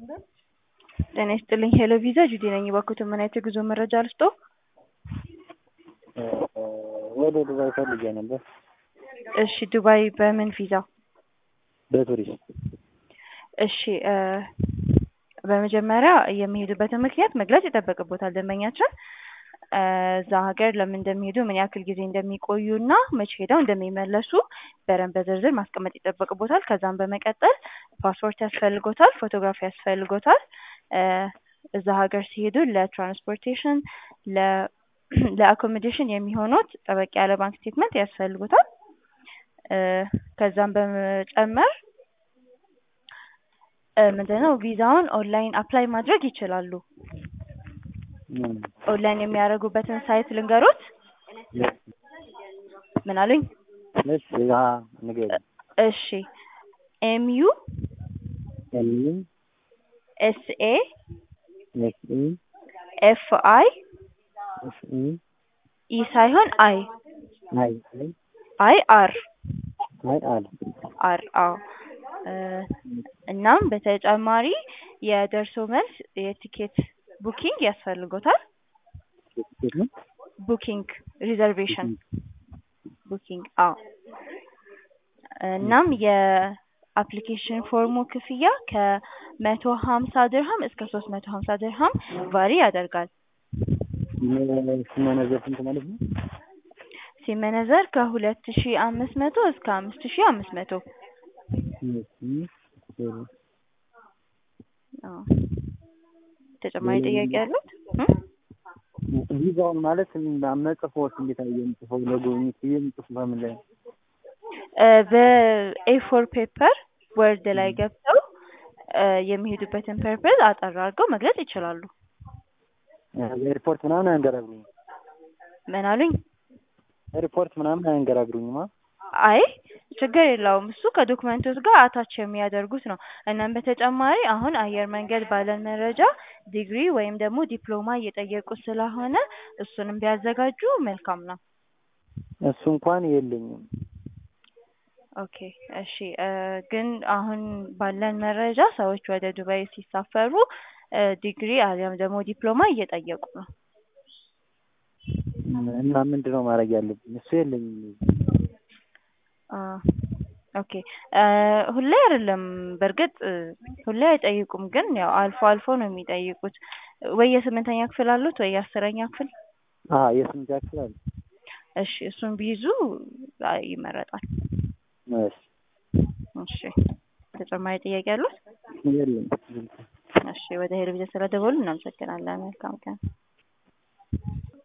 ጤና ይስጥልኝ ሄሎ ቪዛ ጁዲ ነኝ። እባክዎትን ምን አይነት የጉዞ መረጃ ልስጦ? ወደ ዱባይ ፈልጌ ነበር። እሺ ዱባይ በምን ቪዛ? በቱሪስት እሺ እ በመጀመሪያ የሚሄዱበትን ምክንያት መግለጽ ይጠበቅቦታል ደንበኛችን እ እዛ ሀገር ለምን እንደሚሄዱ ምን ያክል ጊዜ እንደሚቆዩ እና መቼ ሄደው እንደሚመለሱ በደንብ በዝርዝር ማስቀመጥ ይጠበቅቦታል። ከዛም በመቀጠል ፓስፖርት ያስፈልጎታል፣ ፎቶግራፍ ያስፈልጎታል። እ እዛ ሀገር ሲሄዱ ለትራንስፖርቴሽን ለ ለአኮሞዴሽን የሚሆኑት ጠበቅ ያለ ባንክ ስቴትመንት ያስፈልጉታል። እ ከዛም በመጨመር እ ምንድነው ቪዛውን ኦንላይን አፕላይ ማድረግ ይችላሉ። ኦንላይን የሚያደርጉበትን ሳይት ልንገሮት? ምን አሉኝ? እሺ ያ ንገሪኝ። እሺ ኤምዩ ኤምዩ ኤስኤ ኤስ ኢ ኤፍ አይ ኤስ ኢ ኢ ሳይሆን አይ አይ አይ አይ አር አይ አል አር አዎ እ እናም በተጨማሪ የደርሶ መልስ የቲኬት ቡኪንግ ያስፈልጎታል። ትኬት ነው ቡኪንግ ሪዘርቬሽን ቡኪንግ አዎ እናም የአፕሊኬሽን ፎርሙ ክፍያ ከመቶ ሀምሳ ድርሃም እስከ ሶስት መቶ ሀምሳ ድርሃም ቫሪ ያደርጋል። ሲመነዘር ስንት ማለት ነው? ሲመነዘር ከሁለት ሺ አምስት መቶ እስከ አምስት ሺ አምስት መቶ አዎ ተጨማሪ ጥያቄ ያሉት? ቪዛውን ማለት መጽፎት እንዴት አየ የምጽፈው ለጉብኝት ብዬ የምጽፍ በምን ላይ ነው? እ በኤፎር ፔፐር ወርድ ላይ ገብተው እ የሚሄዱበትን ፐርፐዝ አጠር አድርገው መግለጽ ይችላሉ። ሪፖርት ምናምን አያንገራግሩኝም። ምን አሉኝ? ሪፖርት ምናምን አያንገራግሩኝማ። አይ ችግር የለውም እሱ ከዶክመንቶች ጋር አታች የሚያደርጉት ነው። እናም በተጨማሪ አሁን አየር መንገድ ባለን መረጃ ዲግሪ ወይም ደግሞ ዲፕሎማ እየጠየቁ ስለሆነ እሱንም ቢያዘጋጁ መልካም ነው። እሱ እንኳን የለኝም። ኦኬ እሺ እ ግን አሁን ባለን መረጃ ሰዎች ወደ ዱባይ ሲሳፈሩ እ ዲግሪ አሊያም ደግሞ ዲፕሎማ እየጠየቁ ነው። እና ምንድነው ማድረግ ያለብኝ? እሱ የለኝም። አ ኦኬ እ ሁሌ አይደለም በእርግጥ እ ሁሌ አይጠይቁም፣ ግን ያው አልፎ አልፎ ነው የሚጠይቁት። ወይ የስምንተኛ ክፍል አሉት ወይ የአስረኛ ክፍል? አ የስምንተኛ ክፍል አለ። እሺ እሱን ቢይዙ አይ ይመረጣል። እሺ እሺ ተጨማሪ ጥያቄ አሉት? የለም። እሺ ወደ ሄሎ ቪዛ ስለደወሉ እናመሰግናለን። መልካም ቀን።